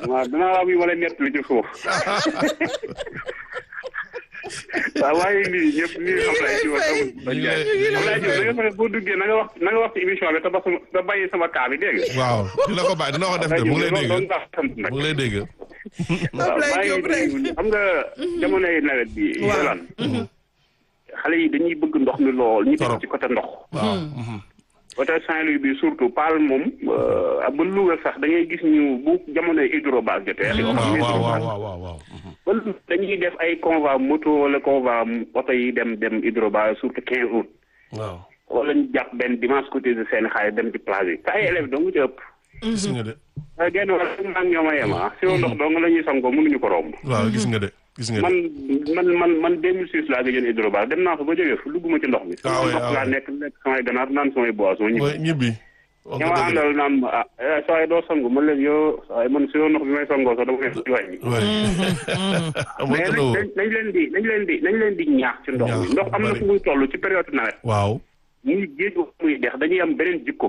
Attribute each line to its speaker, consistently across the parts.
Speaker 1: waaw dinaa am yu ma lay nettali ci suuf. waaw waaye nii ñëpp nii Ablaye Diouf
Speaker 2: ñu ngi lay
Speaker 1: Ablaye Diouf da nga fexe boo duggee na nga wax na nga wax ci émission bi te ba sama te bàyyi sama kaa bi dégg nga.
Speaker 2: waaw dina ko bàyyi dina ko def de mu ngi lay dégg
Speaker 1: loolu baax sant nag.
Speaker 2: mu ngi lay dégg.
Speaker 1: waaw
Speaker 3: Ablaye
Speaker 1: maa
Speaker 3: Diop rek.
Speaker 1: ngi xam nga jamonoy nawet bi.
Speaker 3: Waaw.
Speaker 1: Yolaan xale yi dañuy bëgg ndox mi lool ñu
Speaker 2: Torop.
Speaker 1: def ci côté ndox.
Speaker 2: waaw.
Speaker 1: côté Saint-Louis bi surtout Paal moom euh, ba Louga sax da ngay gis ñu bu jamonoy hydrobase jotee. li nga xam
Speaker 2: waaw
Speaker 1: ne
Speaker 2: waaw
Speaker 1: hydrobase.
Speaker 2: waaw waaw waaw.
Speaker 1: ba dañuy def ay convoi moto wala convoi oto yi dem dem hydrobase surtout 15 août.
Speaker 2: waaw.
Speaker 1: wala ñu jàpp benn dimanche côté de seen xaalis dem ci plage yi. te ay élèves dong ci ëpp.
Speaker 2: gis nga de.
Speaker 1: waaye genn wàll maa ngi ñoom a yem ah. si ndox dong la ñuy sangoo mënuñu ko romb.
Speaker 2: waaw gis nga de gis nga
Speaker 1: man
Speaker 2: de.
Speaker 1: man man man 2006 laa gëjoon hydrobase dem naa fa ba jógee fu dugguma ci ndox mi.
Speaker 2: Ah oui,
Speaker 1: ndox
Speaker 2: ah
Speaker 1: laa
Speaker 2: oui.
Speaker 1: nekk lekk samay ganaar naan samay boisson ñibbi.
Speaker 2: mooy ñibbi. wax
Speaker 1: ña
Speaker 2: nga
Speaker 1: ma
Speaker 2: dëgg de.
Speaker 1: àndal naan ma ah eh, saa yi doo sangu man leen yoo saa yi man si yoo ndox bi may sangoo sax dama nekk ci wàññi.
Speaker 2: oui. amul
Speaker 1: mais
Speaker 2: que
Speaker 1: nañ nañ nañ leen di nañ leen di nañ leen di ñaax ci ndox
Speaker 2: Ñaax
Speaker 1: mi ndox am na
Speaker 2: bari.
Speaker 1: fu muy toll ci période nawet
Speaker 2: waaw.
Speaker 1: muy géej gu muy dex dañuy am beneen jikko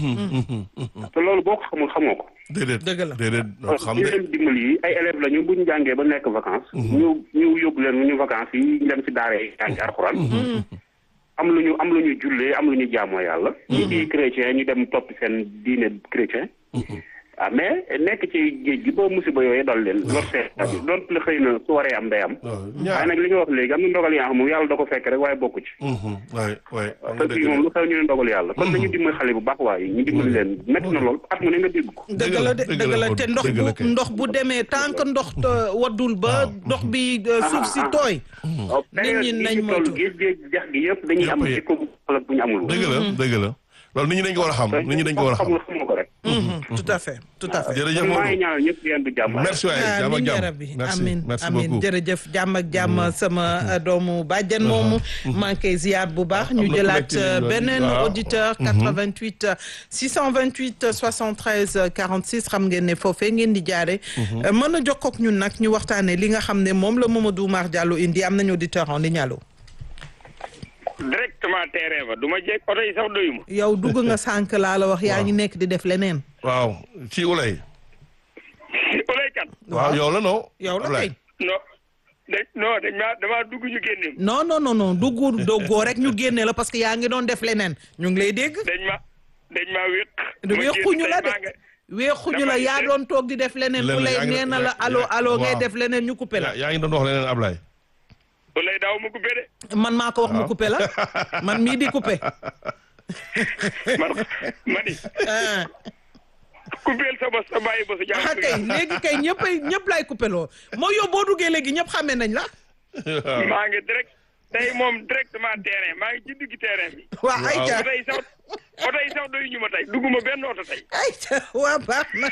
Speaker 1: te loolu boo ko xamul xamoo ko
Speaker 2: déedéet.
Speaker 3: Dëgg la.
Speaker 2: déedéet doo xam
Speaker 1: ñu
Speaker 2: de.
Speaker 1: leen dimbali yi ay élèves lañu bu ñu jàngee ba nekk vacances ñu ñu yóbbu leen ñu vacances yi ñu dem ci daara yi jàngi alxuraan am lu ñu am lu ñu jullee am lu ñu jaamoo yàlla ñi di chrétien ñu dem topp seen diine chrétien ah mais nekk ci géej gi ba musiba yooyu dal leen lor seen bi doon la xëy na su waree am day am
Speaker 2: waaw
Speaker 1: waaye
Speaker 2: ñaar.
Speaker 1: nag li nga wax léegi am na ndogal yaa xam moom yàlla da ko fekk rek waaye bokku ci
Speaker 2: waay waay. wax
Speaker 1: te
Speaker 2: nga
Speaker 1: fii
Speaker 2: dëgg
Speaker 1: moom
Speaker 2: de.
Speaker 1: lu xew ñu ne ndogal yàlla kon nañu dimbali xale bu baax waaye ñu dimbali leen métti na lool at mu ne nga dégg ko
Speaker 3: dëgg la de
Speaker 2: dëgg
Speaker 3: dëgg
Speaker 2: la
Speaker 3: la
Speaker 2: Modou,
Speaker 3: te ndox
Speaker 2: dëgg la
Speaker 3: bu
Speaker 2: kay.
Speaker 3: ndox bu demee tant que ndox euh, waddul ba ndox bi euh, suuf si tooy nit ñi nañ
Speaker 1: ñu toll
Speaker 3: moytu
Speaker 1: géej géej jax gi yëpp dañuy am
Speaker 2: Yëpp a
Speaker 1: jikko bu xala bu ñu amul
Speaker 2: dëgg la dëgg la. loolu nit ñi dañ ko war a xam nit ñi dañ ko war a xam.
Speaker 1: xamul xamoo ko rek
Speaker 3: Mhm, tout à fait tout à fait
Speaker 2: jërëjëf
Speaker 1: maa ngi
Speaker 2: Modou.
Speaker 1: ñaanal ñëpp yéen du jàmm
Speaker 2: merci waay jàmm ak
Speaker 3: amiin yaa
Speaker 2: jàmm.
Speaker 3: rabbi
Speaker 2: merci
Speaker 3: amin
Speaker 2: merci
Speaker 3: amin
Speaker 2: beaucoup.
Speaker 3: jërëjëf jàmm ak jàmm sama euh, doomu bàjjen moomu maa ngi koy ziar bu baax ñu
Speaker 2: am na
Speaker 3: jëlaat
Speaker 2: ku nekk ci
Speaker 3: euh,
Speaker 2: ligne bi.
Speaker 3: beneen
Speaker 2: Waaw.
Speaker 3: auditeur 88 628 73 46 xam ngeen ne foofee ngeen di jaare Euh, mën a jokkoo ak ñun nag ñu waxtaane li nga xam ne moom la Mamadou Oumar Diallo indi am nañu auditeur en ligne allo
Speaker 4: directement terrain ba du ma jekk oto yi sax doyuma
Speaker 3: yow dugg nga sànq laa la wax yaa ngi nekk di def leneen
Speaker 2: waaw ci ulay.
Speaker 4: olaykat
Speaker 2: waaw yow la non.
Speaker 3: yow la
Speaker 2: Ulay.
Speaker 3: kay
Speaker 4: non dañ non dañ maa damaa dugg ñu génne
Speaker 3: non non non non dugg doggoo rek ñu génne la parce que yaa ngi doon def leneen ñu ngi lay dégg
Speaker 4: dañ ma dañ maa wéq
Speaker 3: du weexuñu la de
Speaker 4: maa nga
Speaker 3: weexuñu la
Speaker 4: Damay
Speaker 3: yaa
Speaker 4: def-
Speaker 3: doon toog di def leneen
Speaker 2: Leneen,
Speaker 3: bu lay
Speaker 2: yaa ngi
Speaker 3: nee na
Speaker 2: doon-
Speaker 3: la
Speaker 2: yaa-
Speaker 3: allo
Speaker 2: yaa-
Speaker 3: allo ngay
Speaker 2: waaw.
Speaker 3: def leneen ñu coupé la
Speaker 2: yaa yaa ngi doon wax leneen Ablaye.
Speaker 4: olay daaw ma coupé de
Speaker 3: man maa ko wax mu coupé la man mii di coupé
Speaker 4: man ma ni
Speaker 3: ah
Speaker 4: coupéel sa bos sa bàyyi bosu jàmm
Speaker 3: ah kay léegi kay ñëpp ay ñëpp lay coupé loo moo yow boo duggee léegi ñëpp xamee nañ la
Speaker 4: maa ngi direct tey moom directement terrain maa ngi ci digg terrain bi
Speaker 3: waa ay ca
Speaker 4: oto yi sax oto yi sax doyu ñu ma tey dugguma benn oto tey
Speaker 3: ay ca waa baax na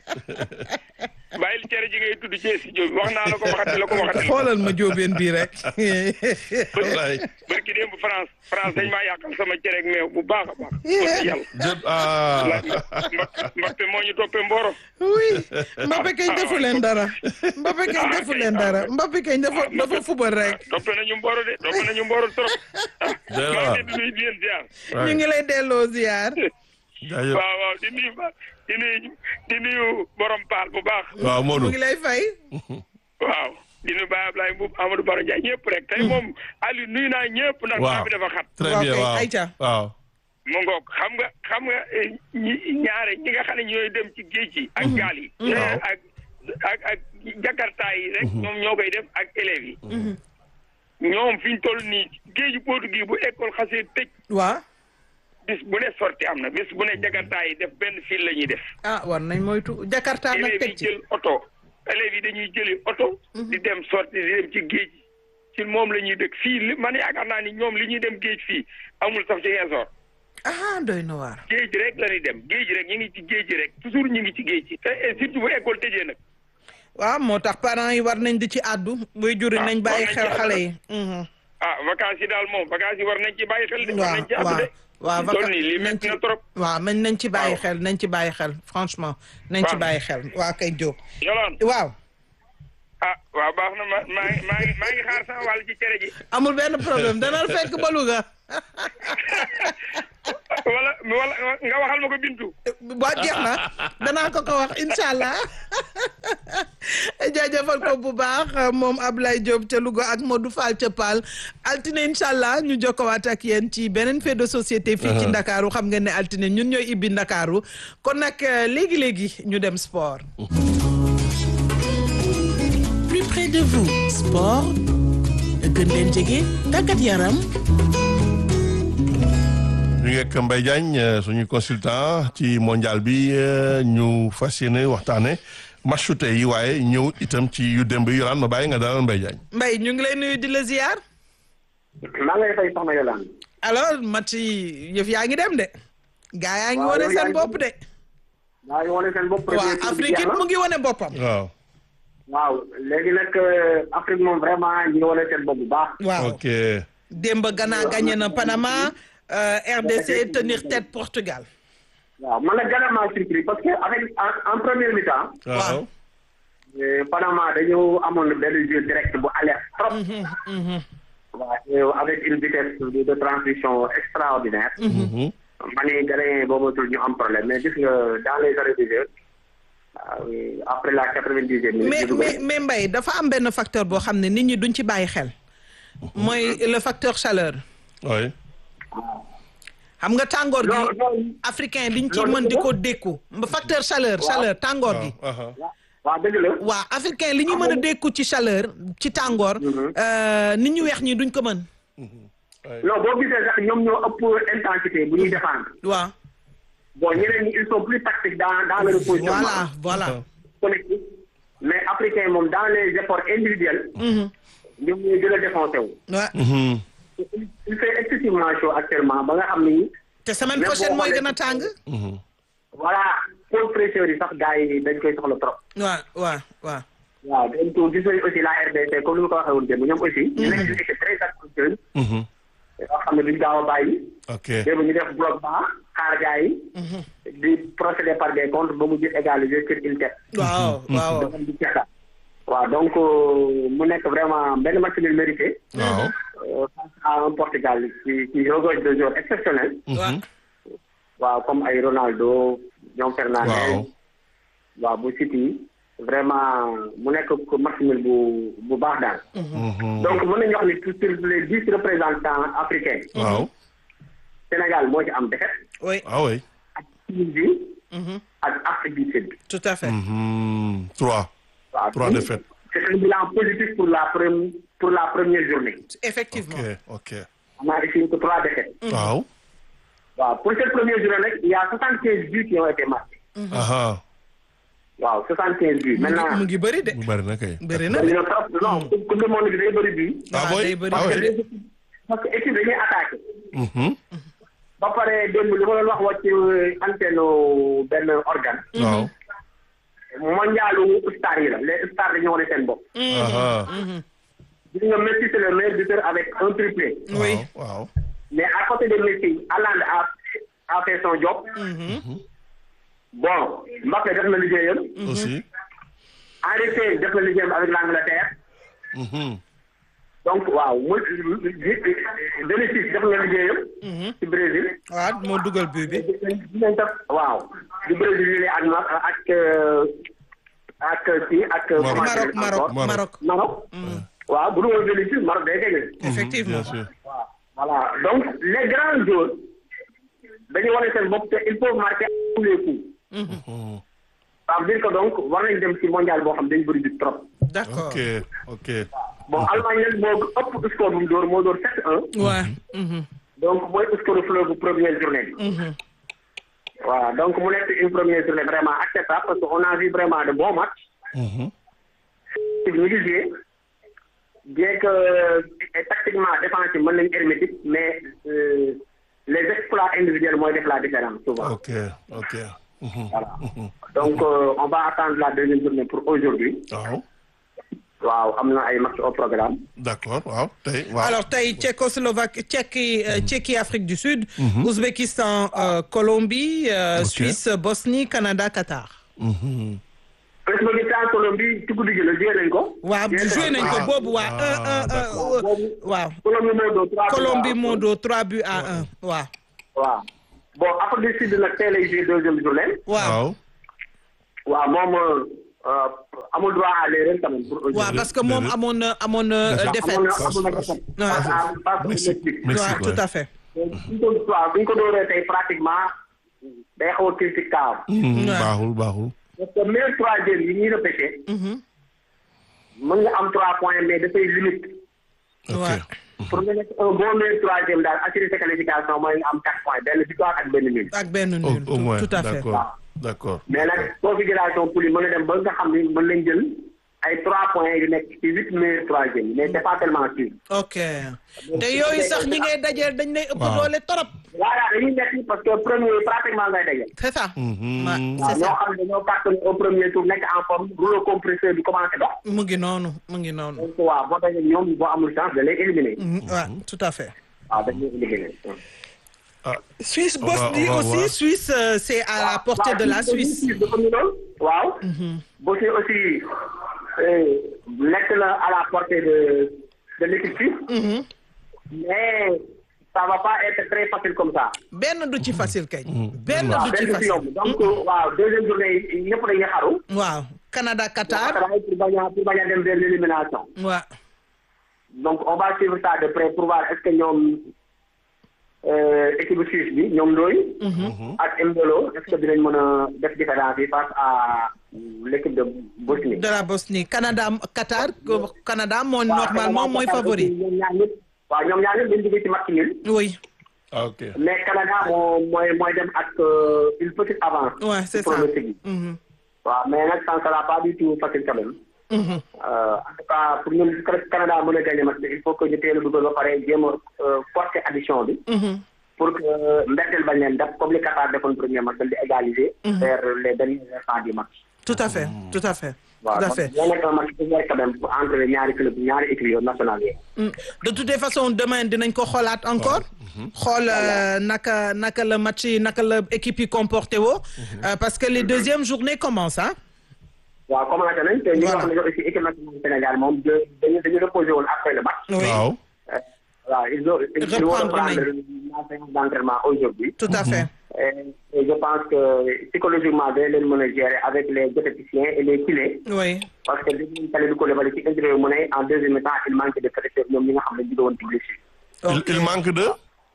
Speaker 4: bàyyil cere ji ngay tudd ci studio bi wax naa la ko waxati la ko waxati la
Speaker 3: xoolal ma jóobeen bii rek
Speaker 2: Ablaye.
Speaker 4: barki démb France France dañ maa yàqal sama cere ak meew bu baax a baax wax yàlla
Speaker 2: jë ah.
Speaker 4: Mbappé moo ñu toppee Mboro
Speaker 3: oui Mbappé kañ defu leen dara Mbappé kañ defu leen dara Mbappé kañ dafa dafa fubal rek
Speaker 4: toppee nañu Mboro de toppee nañu Mboro trop ah
Speaker 2: Doy na
Speaker 4: maa
Speaker 2: waar.
Speaker 4: ngi leen di nuyu di leen ziar
Speaker 3: ñu ngi lay delloo ziar
Speaker 2: jaajëf
Speaker 4: waaw waaw di nuyu ba di nuyu di nuyu borom paal bu baax
Speaker 2: waaw
Speaker 3: mu
Speaker 2: Modou.
Speaker 3: ngi lay fay
Speaker 4: waaw di nuyu Baye Ablaye Mbuub Amadou Baro Ndiaye ñëpp rek tey moom Aliou nuyu naa ñëpp ndax
Speaker 2: waaw
Speaker 4: temps bi dafa xat
Speaker 2: très
Speaker 3: Waaw
Speaker 2: bien
Speaker 3: kay,
Speaker 2: waaw
Speaker 3: Aïcha.
Speaker 2: waaw.
Speaker 4: mu ngoog xam nga xam nga eh, ñi ñaare ñi nga xam ne ñooy dem ci géej gi ak gaal yi
Speaker 2: Waaw.
Speaker 4: ak ak ak jakarta yi rek ñoom ñoo koy def ak élèves yi ñoom fi ñu toll nii géeju Portugais bu école xasee tëj
Speaker 3: waa
Speaker 4: bis bu ne sorti am na bis bu ne jakarta yi def benn fil la ñuy def
Speaker 3: ah war nañ moytu Jakarta nag
Speaker 4: élèves
Speaker 3: teg
Speaker 4: yi
Speaker 3: ci
Speaker 4: jël oto élèves yi dañuy jëli oto di dem sorti di dem ci géej ci moom la ñuy dëkk fii li man yaakaar naa ni ñoom li ñuy dem géej fii amul sax ci Ziguinchor
Speaker 3: ah doy na waar
Speaker 4: géej rek la ñuy dem géej rek ñu ngi ci géej rek toujours ñu ngi ci géej ci te et surtout bu école tëjee nag
Speaker 3: waaw moo tax parents yi war nañ di ci àddu buy juri
Speaker 4: Ah,
Speaker 3: nañ bàyyi
Speaker 4: war nañ
Speaker 3: xel
Speaker 4: ci
Speaker 3: xale
Speaker 4: àddu.
Speaker 3: yi mhm.
Speaker 4: ah vacances yi daal moom vacances yi war nañ ci bàyyi xel de war
Speaker 3: waaw
Speaker 4: nañ ci àddu
Speaker 3: waaw
Speaker 4: de
Speaker 3: waaw
Speaker 4: toll nii lii
Speaker 3: nañ
Speaker 4: métti
Speaker 3: ci
Speaker 4: na trop
Speaker 3: waaw man nañ ci bàyyi
Speaker 4: Waaw.
Speaker 3: xel nañ ci bàyyi xel franchement nañ ci
Speaker 4: Waaw.
Speaker 3: bàyyi xel waa kay Diop
Speaker 4: yolaan
Speaker 3: waaw
Speaker 4: ah waaw baax na ma maa ngi maa ngi maa ngi xaar sama wàll ci cere ji
Speaker 3: amul benn problème dana fekk ba Louga
Speaker 4: wala wala nga waxal ma ko bintu
Speaker 3: waa jeex na danaa ko ko wax incha allah jaajëfal ko bu baax moom Ablaye Diop ca Louga ak Modou Fall ca Paal altine incha allah ñu jokkowaat ak yéen ci beneen fait de société. fii ci Ndakaaru xam ngeen ne altine ñun ñooy ibbi Ndakaaru kon nag léegi léegi ñu dem sport.
Speaker 5: plus près de vous sport gën leen jege tàggat yaram.
Speaker 2: ñu ngi ak Mbaye Diagne suñu consultant ci mondial bi ñu fas yéene waxtaane matchu tey yi waaye ñëw itam ci yu démb yi yolaan ma bàyyi nga dalal Mbaye Diagne
Speaker 3: Mbaye ñu ngi lay nuyu di la ziar.
Speaker 6: maa ngi lay fay soxna Yolande.
Speaker 3: alors match yi yëf yaa ngi dem de. gaa yaa ngi
Speaker 6: waaw
Speaker 3: wane
Speaker 6: yow yaa
Speaker 3: seen
Speaker 6: ngi
Speaker 3: bopp de.
Speaker 6: maa ngi wane seen bopp.
Speaker 3: waaw
Speaker 6: premier tour bi
Speaker 3: Afrique
Speaker 6: jeex
Speaker 3: it
Speaker 6: na.
Speaker 3: mu ngi wane boppam.
Speaker 2: waaw
Speaker 6: waaw léegi nag Afrique moom vraiment ñi ngi wane seen bopp bu baax.
Speaker 3: waaw
Speaker 2: ok
Speaker 3: démb Ghana gagné na Panama euh, RDC tenir tête Portugal.
Speaker 6: waaw man nag Ghana maa surpris parce que avec en en première mi-temps.
Speaker 2: waaw
Speaker 6: euh, Panama dañu amoon benn jeu direct bu alerte trop. waaw et avec une vitesse de, de transition extraordinaire.
Speaker 2: Mhm.
Speaker 6: ma ne Ghanéen boo matul ñu am problème mais gis nga dans les arrêts de jeu waaw, après la quatre-vingt-dixième minute.
Speaker 3: mais
Speaker 6: ñu dugal.
Speaker 3: mais mais Mbaye dafa am benn facteur boo xam ne nit ñi duñ ci bàyyi xel. mooy le facteur chaleur.
Speaker 2: oui
Speaker 3: xam nga tàngoor
Speaker 6: non
Speaker 3: gi
Speaker 6: non
Speaker 3: africain liñ ci
Speaker 6: loolu
Speaker 3: mën di
Speaker 6: dëgg la.
Speaker 3: ko dékku facteur chaleur chaleur tàngoor gi.
Speaker 2: waaw aha.
Speaker 6: waaw dëgg la.
Speaker 3: waa africain li ñu mën a dékku ci chaleur ci tàngoor. euh, nit ñu weex ñi duñ ko mën.
Speaker 6: non boo gisee sax ñoom ñoo ëpp intensité bu ñuy défendre.
Speaker 3: waaw
Speaker 6: bon ñeneen ñi ils sont plus tactiques dans dans le repositionnement.
Speaker 3: voilà voilà.
Speaker 6: collectif mais africain moom dans les efforts individuels. ñoom ñooy gën a défoncé wu.
Speaker 3: Ouais.
Speaker 2: Mhm.
Speaker 6: il il fait excessivement chaud actuellement ba nga xam ni
Speaker 3: te semaine
Speaker 6: Mais
Speaker 3: prochaine
Speaker 6: boo
Speaker 3: mooy
Speaker 6: xoolee-
Speaker 3: gën a tàng.
Speaker 2: Mhm.
Speaker 6: voilà pôle fraîcheur yi sax gars yi dañ koy soxla trop.
Speaker 3: waaw waaw waaw.
Speaker 6: waaw dañ ko gis nañu aussi la RDC comme ni ma ko waxee woon démb ñoom aussi. ñu nekk une équipe très active.
Speaker 2: Mhm.
Speaker 6: yoo xam ne duñ gaaw a bàyyi.
Speaker 2: ok
Speaker 6: démb ñu def bloc bas xaar gars yi. di procéder par des comptes ba mu jël égaliser sur une tête.
Speaker 3: waaw waaw.
Speaker 6: dafa di ceexal. waaw donc euh, mu nekk vraiment benn match nul mérité.
Speaker 2: waaw
Speaker 6: euh, face à un Portugal qui qui regorge de joueurs exceptionnels.
Speaker 3: waaw.
Speaker 6: waaw comme ay Ronaldo ñoom Fernandes.
Speaker 2: waaw
Speaker 6: waaw bu City vraiment mu nekk ko match nul bu bu baax daal.
Speaker 2: Mhm.
Speaker 6: donc mën nañu wax ni sur les dix représentants africains.
Speaker 2: waaw
Speaker 6: Sénégal moo ci am défaite
Speaker 3: oui
Speaker 2: ah oui
Speaker 6: ak Tunisie ak Afrique du Sud.
Speaker 3: tout à fait.
Speaker 2: Mhm. trois
Speaker 6: waaw
Speaker 2: Trois
Speaker 6: donc,
Speaker 2: défaites.
Speaker 6: c'est un bilan positif pour la première pour la première journée.
Speaker 3: effectivement.
Speaker 2: ok ok
Speaker 6: on a ici que trois défaites.
Speaker 2: waaw
Speaker 6: waaw pour cette première journée nag il y a soixante quinze buts qui ont été marqués.
Speaker 2: aha
Speaker 6: waaw soixante quinze buts.
Speaker 3: mu ngi
Speaker 6: maintenant
Speaker 3: mu ngi bëri de.
Speaker 2: bu bari na kay
Speaker 3: bëri na
Speaker 6: bëri
Speaker 3: de.
Speaker 6: na trop non coupe du monde bi day bëri bii.
Speaker 2: ah
Speaker 3: waaw,
Speaker 2: boy
Speaker 3: day bëri
Speaker 2: ah
Speaker 6: parce que
Speaker 2: oui
Speaker 6: les équipes- parce que équipe dañuy attaqué.
Speaker 2: Mhm.
Speaker 6: ba pare démb li ma doon wax wax ci antenne benn organe.
Speaker 2: waaw
Speaker 6: mondialu star yi la les stars dañoo wane seen bopp.
Speaker 2: aha
Speaker 6: gis nga Messi c'est le meilleur buteur avec un triplé.
Speaker 3: oui.
Speaker 2: waaw waaw
Speaker 6: mais à côté de Messi Haaland a a fait son job. bon Mbappé def na liggéeyam.
Speaker 2: aussi
Speaker 6: Henry Kane def na liggéeyam avec l'Angleterre.
Speaker 2: Mhm.
Speaker 6: donc waaw mu Vinicius def na liggéeyam. ci Brésil.
Speaker 3: waaw moo dugal but bi.
Speaker 6: dinañ def waaw di Brésil yi ak ma ak euh, ak kii ak.
Speaker 2: Maroc.
Speaker 3: Maroc Maroc
Speaker 2: Maroc.
Speaker 3: Maroc.
Speaker 6: Maroc. waaw bu dul woon Vinicius Maroc day gagné.
Speaker 3: effectivement.
Speaker 2: bien sûr
Speaker 6: waaw voilà donc les grands joueurs dañuy wane seen bopp te il faut marquer à tous les coups.
Speaker 2: Mhm.
Speaker 6: ça veut dire que donc war nañ dem ci mondial boo xam dañ bëri bi trop.
Speaker 3: d'accord.
Speaker 2: ok ok
Speaker 6: bon Allemagne nag moo ëpp score bu mu dóor moo dóor 7-1
Speaker 3: waaw. mhm,
Speaker 6: donc mooy score fleuve bu première journée bi.
Speaker 3: mhm.
Speaker 6: voilà donc mu nekk une première journée vraiment acceptable parce que on a vu vraiment de bons matchs.
Speaker 2: Mhm.
Speaker 6: ñu ngi joué bien que euh, tactiquement défensif mën nañu hermétique mais euh, les exploits individuels mooy def la différence souvent.
Speaker 2: ok ok Mhm.
Speaker 6: Voilà. donc euh, on va attendre la deuxième journée pour aujourd'hui
Speaker 2: waaw
Speaker 6: waaw am na ay match au programme.
Speaker 2: d'accord waaw tey waaw
Speaker 3: alors tey Tchécoslovaquie Tchéquie euh, Tchéquie Afrique du Sud. Ouzbékistan euh, Colombie euh,
Speaker 2: Ok.
Speaker 3: Suisse Bosnie Canada Qatar.
Speaker 2: Mhm.
Speaker 6: Ouzbékistan Colombie ci guddi gi la joué nañ ko.
Speaker 3: waaw joué nañ ko
Speaker 2: Ah.
Speaker 3: boobu waa
Speaker 2: Ah,
Speaker 3: un un un
Speaker 6: d'accord.
Speaker 3: waaw.
Speaker 6: Colombie moo doon trois
Speaker 3: Colombie
Speaker 6: buts à un.
Speaker 3: moo doo 3 buts à 1 waaw.
Speaker 6: waaw bon Afrique du Sud nag tey lay joué deuxième journée.
Speaker 3: waaw
Speaker 2: waaw
Speaker 6: waaw moom euh, amul droit à l'erreur quand même pour
Speaker 3: waaw
Speaker 6: aujourd'hui.
Speaker 3: parce que moom amoon na amoon na euh,
Speaker 2: Défaite.
Speaker 3: défaite
Speaker 6: amoon na amoon na défaite face à face au
Speaker 2: Mexique
Speaker 6: Mexique.
Speaker 2: Mexique
Speaker 3: waaw tout
Speaker 2: ouais.
Speaker 3: à fait
Speaker 6: suñ ko waaw suñ ko dooree tey pratiquement day xaw a critique kaam
Speaker 2: Mhm,
Speaker 3: Ouais.
Speaker 2: baaxul baaxul.
Speaker 6: parce que meilleur troisième yi ñuy repêché mën nga am trois points mais dafay limite
Speaker 2: ok
Speaker 3: Ouais.
Speaker 6: pour nga nekk un bon meilleur troisième daal assurer sa qualification mooy nga am quatre points benn victoire ak benn nul
Speaker 3: ak benn
Speaker 2: au
Speaker 3: nul
Speaker 2: au moins
Speaker 3: tout à fait
Speaker 2: d'accord d'accord.
Speaker 6: mais nag configuration poule yi mën na dem ba nga xam ni mën nañ jël ay trois points yu nekk ci huit meilleurs troisième mais c'est pas tellement sûr
Speaker 3: ok te yooyu sax ñi ngay dajeel dañ lay ëpp
Speaker 2: Waaw.
Speaker 3: doole torop
Speaker 6: voilà dañuy nekk parce que premier yi pratiquement ngay daje
Speaker 3: c'est ça
Speaker 2: Mhm.
Speaker 3: Ouais,
Speaker 6: waaw
Speaker 3: c'est
Speaker 6: ñoo
Speaker 3: ça
Speaker 6: xam ne dañoo cartonné au premier tour nekk en forme rouleau compresseur bi commencé dox
Speaker 3: mu ngi noonu mu ngi noonu
Speaker 6: donc waaw boo dajee ñoom boo amul chance da lay éliminer
Speaker 3: Mhm, ouais, tout à fait
Speaker 6: waaw dañ lay éliminer
Speaker 2: ah
Speaker 3: Suisse
Speaker 2: On va-
Speaker 3: Bosnie
Speaker 2: on va
Speaker 3: aussi
Speaker 2: voir.
Speaker 3: Suisse euh, c'est à la portée de la Suisse
Speaker 6: dafa ñu lool waaw Bosnie aussi euh, nekk na à la portée de de l'équipe suisse
Speaker 3: Mhm.
Speaker 6: mais ça va pas être très facile comme ça
Speaker 3: benn du ci facile kay benn
Speaker 6: waaw
Speaker 3: du ci
Speaker 6: benn si
Speaker 3: facile
Speaker 6: yomb donc waaw deuxième journée yi ñëpp dañuy xaru
Speaker 3: waaw Canada Qatar
Speaker 6: travail pour bañ a pour bañ a dem vers l'élimination
Speaker 3: waaw
Speaker 6: donc on va suivre ça de près pour voir est-ce que ñoom euh, équipe suisse bi ñoom Ndoye ak Mbolo est-ce que dinañ mën a def différence yi face à l'équipe de Bosnie
Speaker 3: de la Bosnie Canada Qatar Canada moo
Speaker 6: Waaw,
Speaker 3: normalement
Speaker 6: Canada,
Speaker 3: mooy
Speaker 6: Qatar
Speaker 3: favori
Speaker 6: aussi, ñoom ñaar ñëpp waaw ñoom ñaar ñëpp dañu jógee ci match nul
Speaker 3: oui
Speaker 2: ah, ok.
Speaker 6: mais Canada moo mooy mooy dem ak euh, une petite avance
Speaker 3: ouais c'est
Speaker 6: ci
Speaker 3: ça
Speaker 6: pronostic yi
Speaker 3: Mhm.
Speaker 6: waaw mais nag ça ne sera pas du tout facile quand même
Speaker 3: Mhm.
Speaker 6: Euh, en tout cas pour ñun Canada mën a gagner match bi il faut que ñu teel a dugal ba pare jéem a euh, forcer addition bi
Speaker 3: Mhm.
Speaker 6: pour que mbetteel bañ leen def comme li Qatar defoon premier match di égaliser vers les derniers instants du match
Speaker 3: tout à fait tout à fait
Speaker 6: waaw
Speaker 3: tout à
Speaker 6: donc
Speaker 3: fait
Speaker 6: moo nekk un match ouvert quand même entre ñaari club ñaari équipes nationales yi
Speaker 3: Mm. de toutes les façons demain dinañ ko xoolaat encore xool euh, naka naka la match yi naka la équipe yi comporté woo Euh, parce que les deuxièmes journées commencent ah
Speaker 6: waaw commencé nañ te ñu
Speaker 3: Voilà.
Speaker 6: wax ne aussi équipe nationale du Sénégal moom de- dañu dañu reposé woon après le match
Speaker 3: oui
Speaker 2: waaw.
Speaker 6: Euh, waaw ils ont ils vont
Speaker 3: Reprendre
Speaker 6: reprendre
Speaker 3: nañ.
Speaker 6: la séance d'entraînement aujourd'hui
Speaker 3: tout à fait
Speaker 6: et, et je pense que psychologiquement dañ leen mën a gérer avec les diététiciens et les kinés
Speaker 3: oui
Speaker 6: parce que dégg nañ Kalidou Koulibaly ci interview mu ne en deuxième mi-temps il manque de fraîcheur ñoom ñi nga xam ne jóge woon ci blessure
Speaker 2: Il,
Speaker 3: Ok.
Speaker 2: il manque de.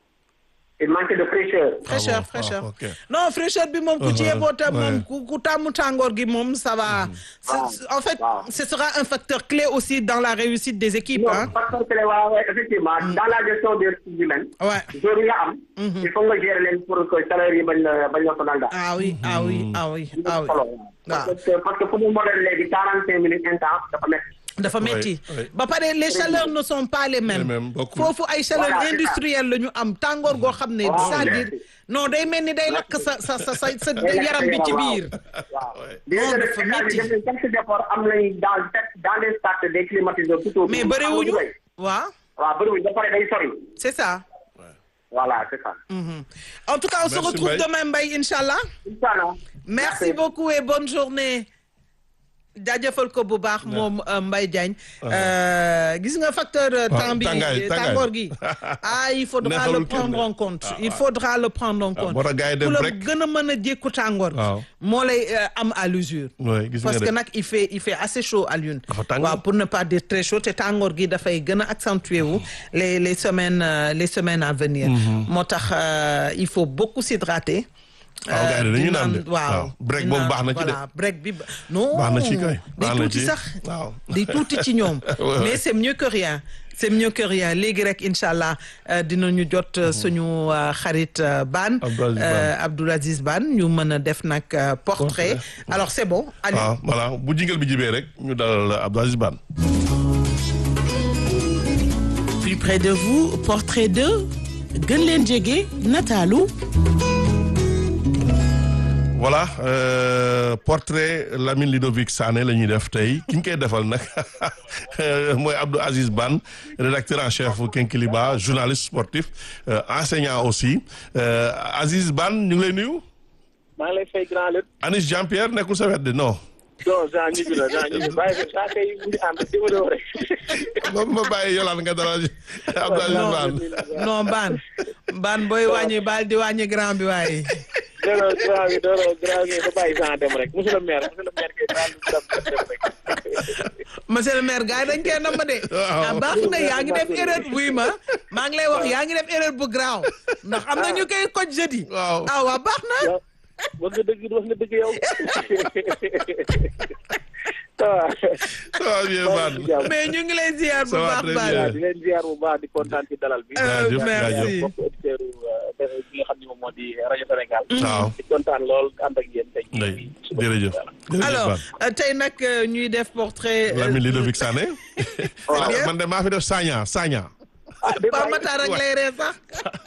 Speaker 6: il manque de fraîcheur
Speaker 3: fraîcheur
Speaker 2: Ah bon,
Speaker 3: fraîcheur
Speaker 2: ah, ok.
Speaker 3: non fraîcheur bi moom ku ci
Speaker 2: Uh-huh,
Speaker 3: yeboo tam moom
Speaker 2: ouais.
Speaker 3: ku ku tàmmu tàngoor gi moom ça va C'est- en fait
Speaker 6: waaw.
Speaker 3: ce sera un facteur clé aussi dans la réussite des équipes
Speaker 6: non
Speaker 3: hein
Speaker 6: parce que waaw waaw effectivement dans la gestion des ressources humaines
Speaker 3: ouais
Speaker 6: joueurs yi nga am il faut nga gérer leen pour que salaire yi bañ la bañ la sonal daal
Speaker 3: ah oui ah oui ah oui ah oui
Speaker 6: solo
Speaker 3: waaw
Speaker 6: parce que parce que football moderne léegi quarante cinq minutes intense dafa nekk
Speaker 3: dafa metti
Speaker 2: oui.
Speaker 3: ba pare les chaleurs ne sont pas les mêmes
Speaker 2: Les mêmes, bokkul.
Speaker 3: foofu ay chaleur
Speaker 6: Voilà, c'est ça.
Speaker 3: industrielle la ñu am tàngoor goo xam ne
Speaker 6: Waaw,
Speaker 3: c'est-à-dire
Speaker 6: merci.
Speaker 3: non day mel ni day lakk sa sa sa sa sa
Speaker 6: Day lakk
Speaker 3: yaram bi ci
Speaker 6: waaw.
Speaker 3: biir
Speaker 6: waaw
Speaker 2: Ouais.
Speaker 6: dina
Speaker 3: Non,
Speaker 6: def
Speaker 3: dafa
Speaker 6: état bi
Speaker 3: métti.
Speaker 6: def nañ quelques efforts am nañ dans dans les stades des climatiseurs plutôt
Speaker 3: mais bëriwuñu waaw
Speaker 6: waaw bëriwuñu ba pare day sori
Speaker 3: c'est ça
Speaker 6: voilà c'est ça
Speaker 3: Mhm. en tout cas on se
Speaker 2: Merci,
Speaker 3: retrouve
Speaker 2: Mbaye.
Speaker 3: demain Mbaye Inch'Allah
Speaker 6: Inch'Allah
Speaker 3: merci beaucoup et bonne journée jaajëfal ko bu baax moom euh, Mbaye Diagne Euh, gis nga facteur euh,
Speaker 2: Ah,
Speaker 3: temps bi
Speaker 2: tàngaay, tàngaay.
Speaker 3: tàngoor gi ah il faudra le
Speaker 2: Neexalul kenn
Speaker 3: prendre
Speaker 2: de.
Speaker 3: en compte
Speaker 2: Ah,
Speaker 3: il
Speaker 2: ah.
Speaker 3: faudra le prendre en compte
Speaker 2: moo tax gars yi
Speaker 3: ku
Speaker 2: dem
Speaker 3: la
Speaker 2: rek.
Speaker 3: gën a mën a jékku tàngoor gi
Speaker 2: Waaw.
Speaker 3: moo lay euh, am à l'usure
Speaker 2: Ouais, gis nga
Speaker 3: parce
Speaker 2: de.
Speaker 3: que nag il fait il fait assez chaud à Lune
Speaker 2: Dafa tàng.
Speaker 3: waaw pour ne pas dire très chaud te tàngoor gi dafay gën a accentuer wu les les semaines euh, les semaines à venir moo tax euh, il faut beaucoup s'hydrater
Speaker 2: waaw gars yi dañuy
Speaker 3: di
Speaker 2: naan de.
Speaker 3: waaw
Speaker 2: waaw break
Speaker 3: di
Speaker 2: boobu
Speaker 3: naan,
Speaker 2: baax na ci de.
Speaker 3: voilà break bi ba- non
Speaker 2: Baax na ci kay.
Speaker 3: day
Speaker 2: Baax na
Speaker 3: tuuti
Speaker 2: ci.
Speaker 3: sax
Speaker 2: Waaw.
Speaker 3: day tuuti ci ñoom
Speaker 2: Ouais, ouais.
Speaker 3: mais c'est mieux que rien c'est mieux que rien léegi rek incha allah euh, dinañu jot euh, suñu euh, xarit euh, Ban
Speaker 2: Abdou Aziz Ban.
Speaker 3: euh, Abdou Aziz Ban ñu mën a def nag euh, portrait
Speaker 2: Portrait.
Speaker 3: alors c'est bon allez
Speaker 2: waaw voilà bu jingal bi jibee rek ñu dalal Abdou Aziz Ban.
Speaker 5: Plus près de vous, portrait de gën leen jege nataalu
Speaker 2: voilà euh, portrait Lamine Ludovic Sané la ñuy def tey ki ñu koy defal nag mooy Abdou Aziz Ban rédacteur en chef Kinkiliba journaliste sportif euh, enseignant aussi euh, Aziz Ban ñu ngi lay nuyu.
Speaker 7: maa ngi lay fay grand lépp
Speaker 2: Anis Jean Pierre nekkul sa wet de non.
Speaker 7: non Jean ñibbi la Jean ñibbi bàyyi ko saa kay mu ngi ànd di ma doon rek.
Speaker 2: ma ma bàyyi yolaan nga dalal Abdou Aziz Ban.
Speaker 3: non Ban Ban booy wàññi baal di wàññi grand bi waaye
Speaker 7: non non grand bi non non grand bi ba bàyyi Jean dem rek monsieur le maire monsieur le maire kay daal di dem dem rek.
Speaker 3: monsieur le maire gars yi dañ koy namm de ah baax na yaa ngi def erreur buy ma maa ngi lay wax yaa ngi def erreur bu graaw ndax am na ñu koy koj jeudi
Speaker 2: Waaw.
Speaker 3: ah waa baax na
Speaker 7: yow wax nga dëgg wax nga dëgg yow. waaw.
Speaker 2: waaw bien Ban
Speaker 3: mais ñu ngi lay ziar bu
Speaker 2: Ça va
Speaker 3: baax
Speaker 2: très
Speaker 3: baax
Speaker 2: bien.
Speaker 7: di leen ziar bu baax di kontaan ci dalal bi.
Speaker 2: Jaajëf,
Speaker 3: merci.
Speaker 2: jaajëf.
Speaker 7: bokk auditeurs bi nga xam ne moom moo di rajo Sénégal.
Speaker 2: waaw
Speaker 7: di kontaan lool ànd ak yéen tey.
Speaker 2: ndey jërëjëf jërëjëf
Speaker 3: alors
Speaker 2: Ban
Speaker 3: euh, tey nag euh, ñuy def portrait euh,
Speaker 2: Lamine Ludovic Sané
Speaker 3: bien.
Speaker 2: man de maa fi def Sagna Sagna
Speaker 3: Pape Matar ak lay ree sax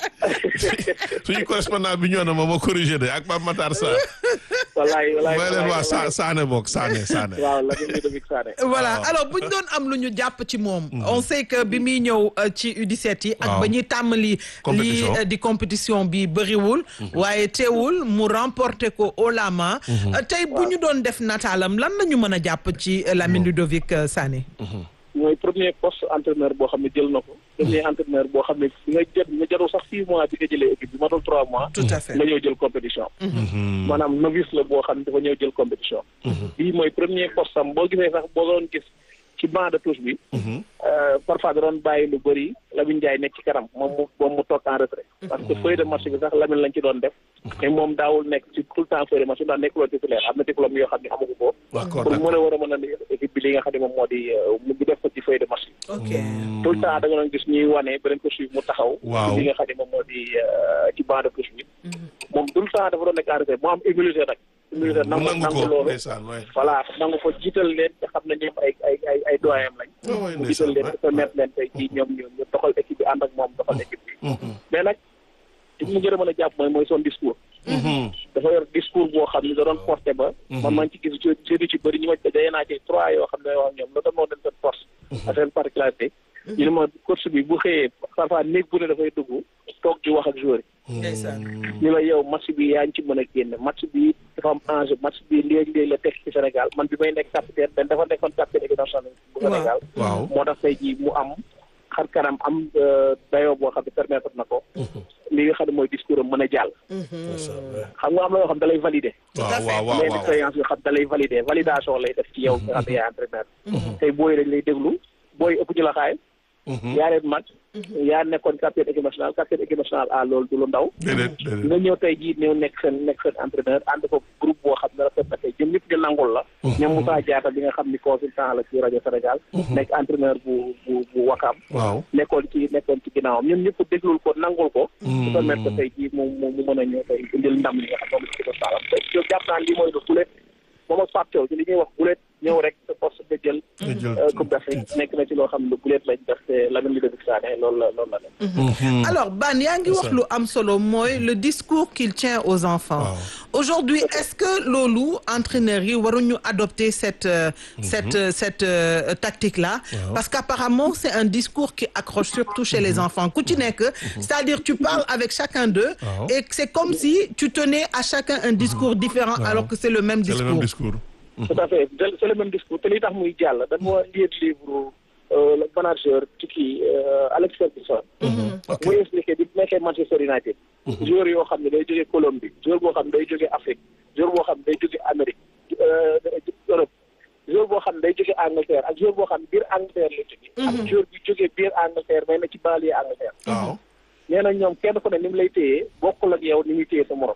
Speaker 2: suñu correspondant bi ñëw na ma ma corrigé de ak Pape Matar Sarr
Speaker 7: wallaay wallaay
Speaker 2: mooy leen waa Sa Sané boog Sané Sané
Speaker 7: waaw la ñu Ludovic Sané.
Speaker 3: voilà
Speaker 2: waaw.
Speaker 3: alors bu ñu doon am lu ñu jàpp ci moom on sait que bi muy ñëw euh, ci U17 yi ak
Speaker 2: Waaw.
Speaker 3: ba ñuy tàmmali lii
Speaker 2: Compétition.
Speaker 3: euh, di compétition bi bëriwul waaye teewul mu remporté ko haut la main Euh, tey bu ñu doon def nataalam lan la ñu mën a jàpp ci euh, Lamine Ludovic euh, Sané
Speaker 7: mooy premier poste entraîneur boo xam ne jël na ko. premier entraîneur boo xam ne nga jot nga jarul sax six mois bi nga jëlee équipe bi matul trois mois.
Speaker 3: tout à fait
Speaker 7: nga ñëw jël compétition. maanaam novice la boo xam ne dafa ñëw jël compétition. bii mooy premier poste am boo gisee sax boo doon gis ci banc de touche bi. euh, parfois da doon bàyyi lu bëri Lamine Ndiaye nekk ci kanam moom mu moom mu toog en retrait. parce que feuille de match bi sax Lamine lañ ci doon def. mais moom daawul nekk ci tout le temps feuille de match bi ndax nekkul woon titulaire am na diplôme yoo xam ne amugu ko.
Speaker 2: d'accord
Speaker 7: pour mën a war a mën a ne équipe bi li nga xam ne moom moo di euh, mu def ko ci feuille de match bi.
Speaker 3: ok
Speaker 7: tout le temps da nga doon gis ñuy wane beneen ko suivre mu taxaw.
Speaker 2: Waaw.
Speaker 7: ci li nga xam ne moom moo di euh, ci banc de touche bi. moom tout le temps dafa doon nekk en retrait mu am humilité nag. humilité
Speaker 2: mu
Speaker 7: nangu
Speaker 2: nangu
Speaker 7: nangu
Speaker 2: ko
Speaker 7: loolu.
Speaker 2: ndeysaan waay
Speaker 7: voilà nangu ko jiital leen te xam ne ñoom ay ay ay ay doyen lañ.
Speaker 2: Oh, oui,
Speaker 7: mu jiital leen
Speaker 2: ndeysaan,
Speaker 7: te permettre leen tey jii ñoom ñu ñu doxal équipe bi ànd ak moom doxal équipe bi. mais nag li mu gën a mën a jàpp mooy mooy son discours. dafa yor discours boo xam ne da doon porté ba. man maa ngi ci gis ci ci bëri ñu ma dajee naa ci trois yoo xam ne yoo xam ñoom la doon moo leen seen force. ak seen particularité. ñu ne ma course bi bu xëyee parfois néeg bu ne dafay dugg toog di wax ak joueur yi.
Speaker 3: ndeysaan
Speaker 7: ñu la yow match bi yaa ngi ci mën a génne match bi dafa am enjeu match bi léegi-léegi la teg ci Sénégal man bi may nekk capitaine dañ dafa nekkoon capitaine équipe nationale bu Sénégal
Speaker 2: waaw
Speaker 7: moo tax tey jii mu am xar kanam am dayoo boo xam ne permettre na ko li nga xam ne mooy discours am mën a jàll xam nga am na yoo xam da lay valider
Speaker 2: waaw waaw waaw
Speaker 7: mais
Speaker 2: waaw
Speaker 7: expérience yoo xam da lay valider validation lay def ci yow nga xam ne yaay entraîneur tey booy dañ lay déglu booy ëpp ñu la xaay yaa leen mag yaa nekkoon capitaine équipe nationale capitaine équipe nationale à loolu du lu ndaw
Speaker 2: déedéet déedéet
Speaker 7: nga ñëw tey jii ñëw nekk seen nekk seen entraîneur ànd ko groupe boo xam ne rafet na tey ñoom ñëpp ñu nangul la ñoom Moussa Diatta bi nga xam ni consultant la ci rajo Sénégal nekk entraîneur bu bu bu Wakam
Speaker 2: waaw
Speaker 7: nekkoon ci nekkoon ci ginnaawam ñoom ñëpp déglul ko nangul ko su permettre ko tey jii mu mu mu mën a ñëw tey indil ndam li nga xam moom ci ko saalam tey yow jàpp naa lii mooy lu gulet moom ak Pape Thiaw ci li ñuy wax gulet ñëw rek sa poste nga jël
Speaker 2: nga jël
Speaker 7: euh, Coupe d'Afrique nekk na ci loo xam ne lu gulet lañ def te Lamine Ludovic Sané loolu la loolu la def
Speaker 3: alors Ban yaa ngi wax lu am solo mooy le discours qu'il tient aux enfants aujourd'hui est-ce que loolu entraîneurs yi waruñu adopter cette euh, cette euh, cette euh, tactique là parce qu'apparemment c'est un discours qui accroche surtout chez les enfants ku ci nekk c'est-à-dire tu parles avec chacun d'eux
Speaker 2: Waaw.
Speaker 3: et c'est comme si tu tenais à chacun un discours différent alors que c'est le même
Speaker 2: c'est le même
Speaker 3: discours
Speaker 2: discours
Speaker 7: tout à fait c'est c'est le même discours te li tax muy jàll dañ moo lire livre euh, le manager ci kii euh, Alex Ferguson
Speaker 2: ok
Speaker 7: muy expliqué bi nekkee Manchester United joueur yoo xam ne day jógee Colombie joueur boo xam ne day jógee Afrique joueur boo xam ne day jógee Amérique euh, Europe joueur boo xam ne day jógee Angleterre ak joueur boo xam ne biir Angleterre la jógee ak joueur bi jógee biir Angleterre mais na ci banlieue Angleterre
Speaker 2: waaw
Speaker 7: nee na ñoom kenn ku ne ni mu lay téyee bokkul ak yow ni muy téyee sa morom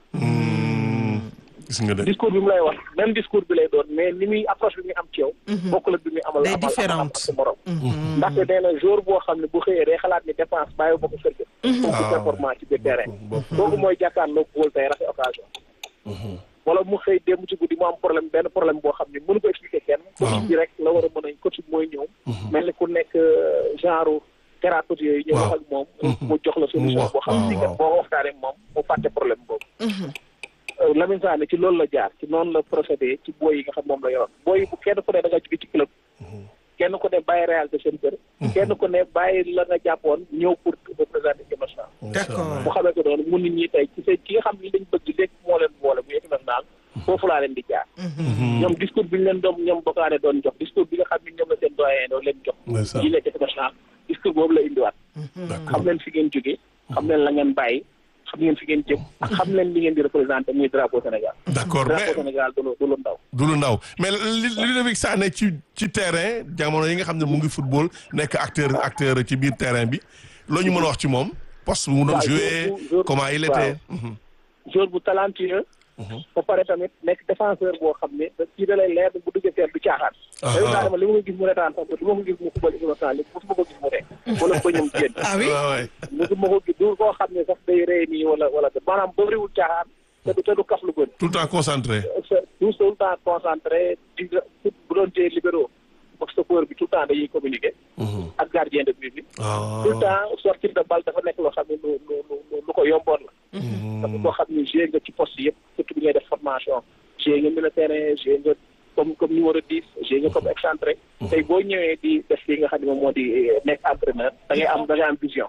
Speaker 2: gis nga de
Speaker 7: discours bi mu lay wax même discours bi lay doon mais ni muy approche bi muy am ci yow bokkul ak bi muy amal
Speaker 3: Day
Speaker 7: amal amal
Speaker 3: différente.
Speaker 7: ak sa morom ndaxte nee na jour boo xam ne bu xëyee day xalaat ni dépense bàyyi ba ko kër ga pour
Speaker 2: Ah,
Speaker 7: performance ci biir terrain
Speaker 2: bopp
Speaker 7: kooku mooy jàkkaarloo góol tey rafet occasion wala mu xëy démb ci guddi mu am problème benn problème boo xam ne mënu ko expliquer kenn coach bi rek la war a mën a coach bi mooy ñëw mel ni ku nekk euh, genre thérapeute yooyu ñëw
Speaker 2: Waaw.
Speaker 7: wax ak moom mu jox la solution
Speaker 2: wax,
Speaker 7: boo xam ne
Speaker 2: waaw,
Speaker 7: kat boo waxtaanee ak moom mu fàtte problème boobu Euh, Lamine Sané ci loolu la jaar ci noonu la procédé ci booy yi nga xam moom la yoroon booy yi bu kenn ku ne da nga jóge ci club kenn ku ne bàyyi réalité seen kër kenn ku ne bàyyi la nga jàppoon ñëw pour représenter équipe nationale
Speaker 3: d'accord
Speaker 7: bu xamee ko doon mun nit ñi tey ci seen ki nga xam ni lañ bëgg léegi moo leen boole muy équipe nationale foofu laa leen di jaar ñoom discours bi ñu leen doon ñoom bokkaane doon jox discours bi nga xam ni ñoom la seen doyen doon leen jox
Speaker 2: Ndeysaan.
Speaker 7: yi nekk équipe nationale discours boobu la indiwaat xam leen fi ngeen jóge xam leen la ngeen bàyyi xam ngeen fi ngeen jëm ak xam leen li ngeen di représenté muy drapeau Sénégal
Speaker 2: d'accord mais
Speaker 7: drapeau Sénégal du lu du lu ndaw
Speaker 2: du lu ndaw mais li Ludovic Sané ci ci terrain jamono yi nga xam ne mu ngi football nekk acteur acteur ci biir terrain bi loo ñu mën a wax ci moom poste bu mu doon
Speaker 7: waaw,
Speaker 2: joué
Speaker 7: jour bu- jour-
Speaker 2: comment il
Speaker 7: waaw.
Speaker 2: était. Mhm.
Speaker 7: joueur bu talentueux ba pare tamit nekk défenseur boo xam ne da kii da lay leer bu duggee seet du caaxaan
Speaker 2: Ah.
Speaker 7: dañu daa dama li ma ko gis mu retaan sax du ma ko gis mu football équipe nationale li mosuma ko gis mu ree wala ko ñëm génn
Speaker 3: ah oui
Speaker 2: Ouais, ouais.
Speaker 7: mosuma ko gis du koo xam ne sax day rey nii wala wala maanaam bëriwul caaxaan te du te du kaf lu bëri
Speaker 2: tout le temps concentré.
Speaker 7: tout tout le temps concentré di bu doon tee libéraux ak stoppeur bi tout le temps dañuy communiquer
Speaker 2: Mhm.
Speaker 7: ak gardien de but bi
Speaker 2: Ah.
Speaker 7: tout le temps sortie de balle dafa nekk loo xam ne lu lu lu lu ko yomboon la dafa koo xam ne joué nga ci poste yëpp surtout bi ngay def formation joué nga milieu terrain joué nga comme comme numéro 10 joué nga comme excentré tey boo ñëwee di def li nga xam ne moom moo di eh, nekk entraîneur da ngay am da ngay am vision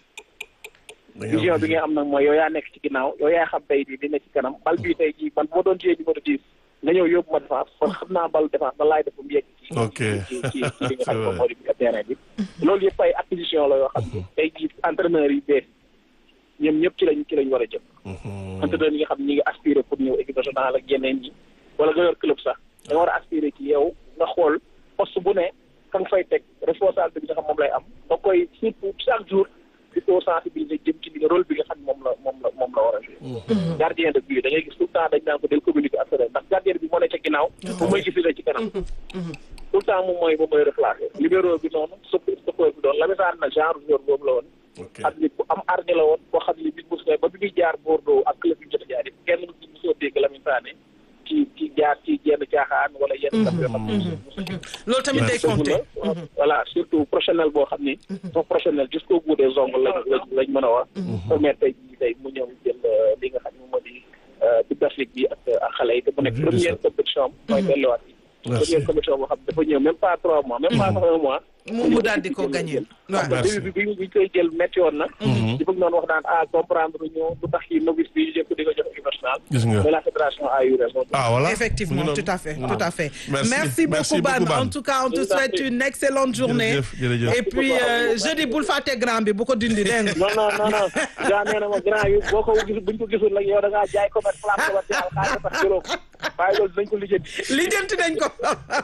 Speaker 2: Da ngay
Speaker 7: vision
Speaker 2: am
Speaker 7: bi ngay am nag mooy yow yaa nekk ci ginnaaw yow yaa xam tey di li nekk ci kanam bal bii tey jii man bu ma doon joué numéro 10 nga ñëw yóbbu ma défense kon xam naa bal défense ba laay def ba mu yegg ci
Speaker 2: Ok.
Speaker 7: ci ci ci li nga xam ne moom moo di terrain bi loolu yëpp ay acquisition la yoo xam ne tey jii entraîneur yi bees ñoom ñëpp ci lañ ci lañ war a jëm
Speaker 2: Mhm.
Speaker 7: entraîneur yi nga xam ne ñi ngi aspiré pour ñëw équipe nationale ak yeneen ñi wala nga yor club sax da nga war a aspiré ci yow nga xool poste bu ne ka nga fay teg responsabilité bi nga xam moom lay am da koy surtout chaque jour di ko sensibiliser jëm ci li nga rôle bi nga xam ne moom la moom la moom la war a jouer gardien de but da ngay gis tout le temps dañ naan ko del communiquer ak sa ndax gardien bi moo ne ca ginnaaw bu mooy gis la ci kanam tout le temps moom mooy moom mooy replacé libéro bi noonu sop stoppeur bi doon la misaan na genre joueur boobu la woon
Speaker 2: ok
Speaker 7: xam ni bu am arñe la woon boo xam ni bi mos ba bi muy jaar Bordeaux ak club yi jot a jaar yi kenn mu mosoo dégg Lamine Sané ci ci jaar ci yenn caaxaan wala yenn daf yoo xam ne
Speaker 3: loolu tamit day
Speaker 2: Merci.
Speaker 3: compter
Speaker 7: voilà surtout professionnel boo xam ni son professionnel jusqu'au bout des ongles lañ lañ lañ mën a wax permettre tey jii tey mu ñëw jël euh, li nga xam ne moom moo di Coupe d'Afrique bi ak ak xale yi te mu nekk
Speaker 2: Jërëjëf.
Speaker 7: première compétition am mooy delluwaat yi
Speaker 2: Merci.
Speaker 7: première compétition boo xam ne dafa ñëw même pas trois mois même pas sax un mois
Speaker 3: mu mu daal di ko gagné waaw
Speaker 2: Merci.
Speaker 7: début bi bi ñu koy jël métti woon na di bëgg noonu wax naan ah comprendre ñu lu tax yi novice bi ñu jël ko di ko jox équipe nationale
Speaker 2: Gis nga.
Speaker 7: mais la fédération a eu raison
Speaker 2: ah voilà
Speaker 3: Effectivement,
Speaker 2: Mu ngi
Speaker 3: tout
Speaker 2: noonu.
Speaker 3: à fait,
Speaker 2: Mu ngi
Speaker 3: tout à
Speaker 2: noonu.
Speaker 3: fait.
Speaker 2: Merci.
Speaker 3: Merci,
Speaker 2: Merci
Speaker 3: beaucoup, Ban.
Speaker 2: beaucoup, Ban.
Speaker 3: En tout cas, on te
Speaker 7: Je vous en
Speaker 3: souhaite
Speaker 7: prie.
Speaker 3: une excellente journée.
Speaker 2: Jërëjëf, jërëjëf.
Speaker 3: Et puis, euh, jeudi, bul fàtte grand bi bu ko dindi dégg nga.
Speaker 7: non non non non gaa nee na ma grand yi boo ko gis buñ ko gisul nag yow da ngaa jaay commerce place commercial xaalis tax jëloo ko waaye loolu dañ ko lijjanti
Speaker 3: lijjanti nañ ko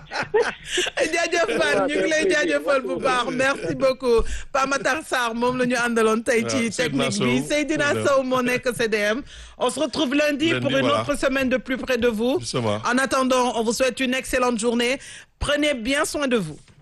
Speaker 3: jaajëf Ban ñu ngi lay jaajëfal bu baax merci beaucoup Pape Matar Sarr moom la ñu àndaloon tey ci
Speaker 2: waaw, Seydina
Speaker 3: technique bi
Speaker 2: Sow.
Speaker 3: Seydina
Speaker 2: Voilà.
Speaker 3: Sow moo nekk CDM on se retrouve lundi,
Speaker 2: Lundi,
Speaker 3: pour une
Speaker 2: voilà.
Speaker 3: autre semaine de plus près de vous
Speaker 2: Justement.
Speaker 3: en attendant on vous souhaite une excellente journée prenez bien soin de vous